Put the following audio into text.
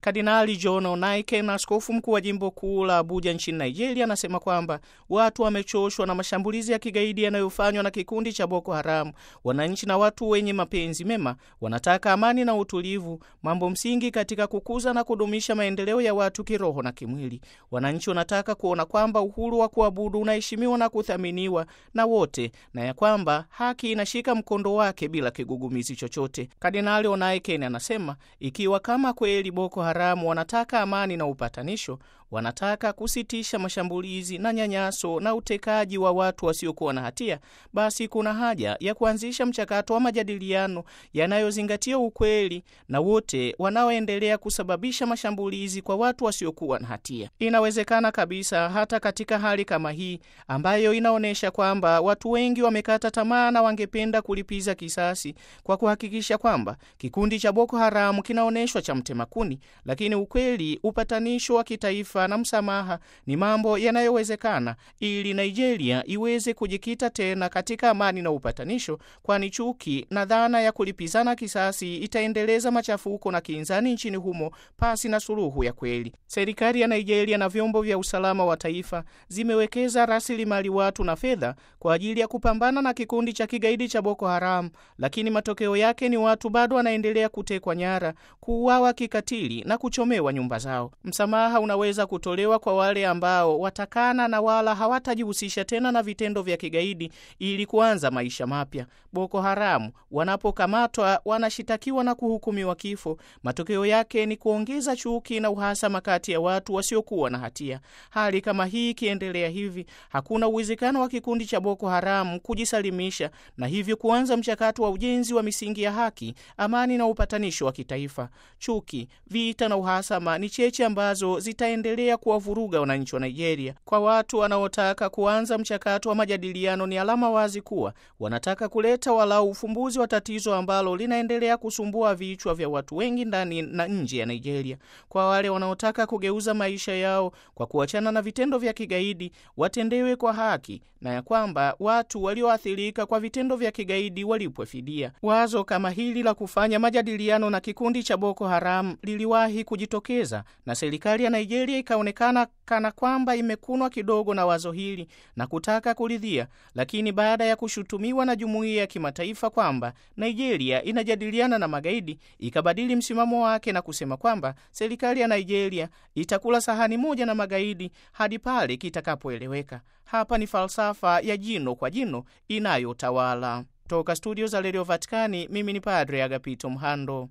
Kardinali John Onaiken, askofu mkuu wa jimbo kuu la Abuja nchini Nigeria, anasema kwamba watu wamechoshwa na mashambulizi ya kigaidi yanayofanywa na kikundi cha Boko Haram. Wananchi na watu wenye mapenzi mema wanataka amani na utulivu, mambo msingi katika kukuza na kudumisha maendeleo ya watu kiroho na kimwili. Wananchi wanataka kuona kwamba uhuru wa kuabudu unaheshimiwa na kuthaminiwa na wote na ya kwamba haki inashika mkondo wake bila kigugumizi chochote. Kardinali Onaiken anasema ikiwa kama kweli Boko Haramu wanataka amani na upatanisho, wanataka kusitisha mashambulizi na nyanyaso na utekaji wa watu wasiokuwa na hatia, basi kuna haja ya kuanzisha mchakato wa majadiliano yanayozingatia ukweli na wote wanaoendelea kusababisha mashambulizi kwa watu wasiokuwa na hatia. Inawezekana kabisa hata katika hali kama hii ambayo inaonyesha kwamba watu wengi wamekata tamaa na wangependa kulipiza kisasi kwa kuhakikisha kwamba kikundi cha Boko Haramu kinaonyeshwa cha mtemakuni, lakini ukweli, upatanisho wa kitaifa na msamaha ni mambo yanayowezekana ili Nigeria iweze kujikita tena katika amani na upatanisho, kwani chuki na dhana ya kulipizana kisasi itaendeleza machafuko na kinzani nchini humo pasi na suluhu ya kweli. Serikali ya Nigeria na vyombo vya usalama wa taifa zimewekeza rasilimali watu na fedha kwa ajili ya kupambana na kikundi cha kigaidi cha Boko Haram, lakini matokeo yake ni watu bado wanaendelea kutekwa nyara, kuuawa kikatili na kuchomewa nyumba zao. Msamaha unaweza kutolewa kwa wale ambao watakana na wala hawatajihusisha tena na vitendo vya kigaidi ili kuanza maisha mapya. Boko Haramu wanapokamatwa wanashitakiwa na kuhukumiwa kifo. Matokeo yake ni kuongeza chuki na uhasama kati ya watu wasiokuwa na hatia. Hali kama hii ikiendelea hivi, hakuna uwezekano wa kikundi cha Boko Haramu kujisalimisha na hivyo kuanza mchakato wa ujenzi wa misingi ya haki, amani na upatanisho wa kitaifa. Chuki, vita na uhasama ni cheche ambazo zitaendelea kuwavuruga wananchi wa Nigeria. Kwa watu wanaotaka kuanza mchakato wa majadiliano, ni alama wazi kuwa wanataka kuleta walau ufumbuzi wa tatizo ambalo linaendelea kusumbua vichwa vya watu wengi ndani na nje ya Nigeria. Kwa wale wanaotaka kugeuza maisha yao kwa kuachana na vitendo vya kigaidi, watendewe kwa haki na ya kwamba watu walioathirika kwa vitendo vya kigaidi walipwe fidia. Wazo kama hili la kufanya majadiliano na kikundi cha Boko Haram liliwahi kujitokeza na serikali ya Nigeria ikaonekana kana kwamba imekunwa kidogo na wazo hili na kutaka kuridhia, lakini baada ya kushutumiwa na jumuiya ya kimataifa kwamba Nigeria inajadiliana na magaidi, ikabadili msimamo wake na kusema kwamba serikali ya Nigeria itakula sahani moja na magaidi hadi pale kitakapoeleweka. Hapa ni falsafa ya jino kwa jino inayotawala. Toka studio za redio Vatikani, mimi ni Padre Agapito Mhando.